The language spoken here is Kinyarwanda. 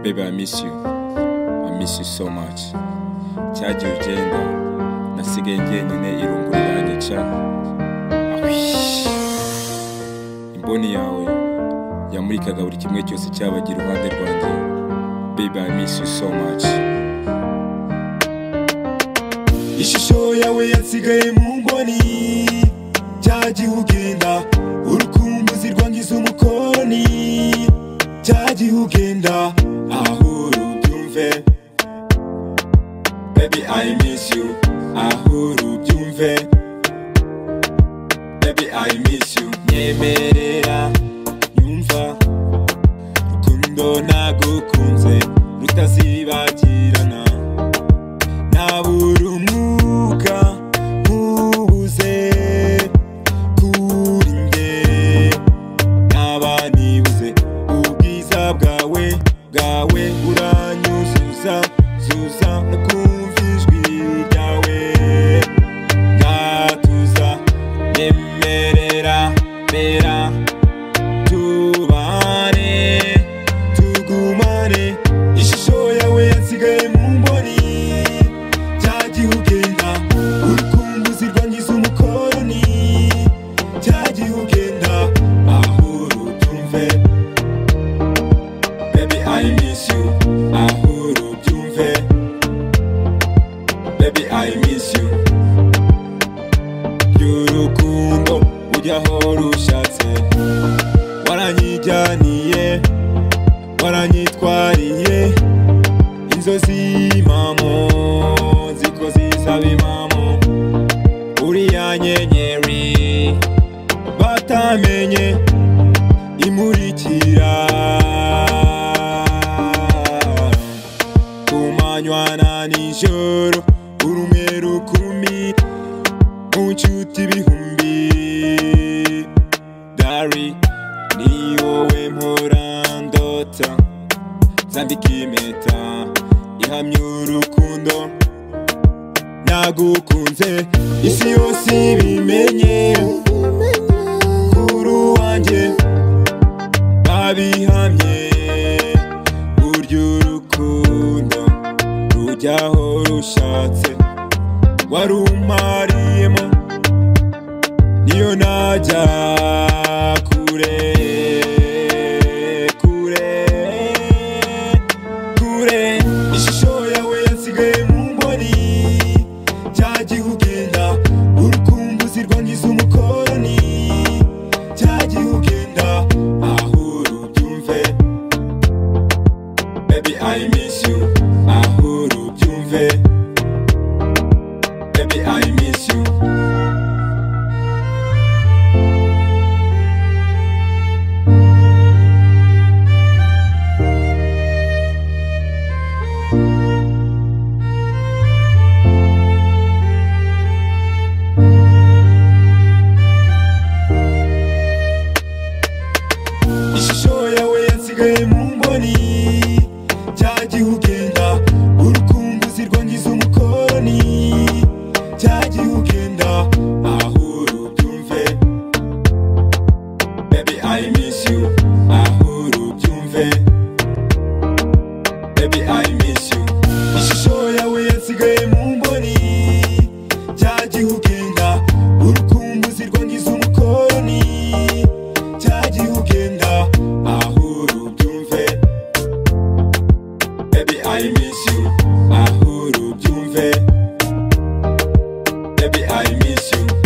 Baby, I miss you. I miss you so much. Cyagiye ugenda, nasigaye jyenyine irungu ryanjye ca. Awish. Imboni yawe yamurikaga buri kimwe cyose cyabaga iruhande rwanjye. Baby, I miss you so much. ishusho yawe yasigaye mu mboni cyagiye ugenda urukumbuzi rwangiza umukoni cyagiye ugenda aho rubyumve baby i miss you aho rubyumve baby i miss you nyemerera nyumva rukundo nagukunze rutazibagirana nabura umwuka nkubuze kuri nge naba nibuze ubwiza bwawe bwawe uranyuzuza zuza no kumva ijwi ryawe ngatuza nyemerera mera tubane tugumane ishusho yawe yasigaye mu mboni cyagiye ugenda urukumbuzi rwangiza umukoroni cyagiye ugenda aho rubyumve baby i miss you aho rubyumve baby i miss you y'urukundo ujyaho rushatse waranyijyaniye waranyitwariye inzozi mamo ziko zisaba impamo uriya nyenyeri batamenye imurikira ku manywa na nijoro urumwe rukumi mu nshuti ibihumbi dari ni wowe mpora ndota nzambika impeta ihamya urukundo nagukunze isi yose ibimenye kuri wanjye babihamye burya urukundo rujyaho rushatse warumariyemo niyo najya kure kure kure ishusho yawe yasigaye mu mboni cyagiye ugenda urukumbuzi rwangiza umukoroni cyagiye ugenda aho rubyumve baby i miss you aho rubyumve baby i miss you ishusho yawe yasigaye mu mboni cyagiye ugenda urukumbuzi rwangiza umukoroni cyagiye ugenda aho rubyumve baby i miss you aho rubyumve baby i miss you ishusho yawe yasigaye mu mboni cyagiye ugenda urukumbuzi rwangiza umukoroni cyagiye ugenda aho rubyumve baby i miss you aho rubyumve baby i miss you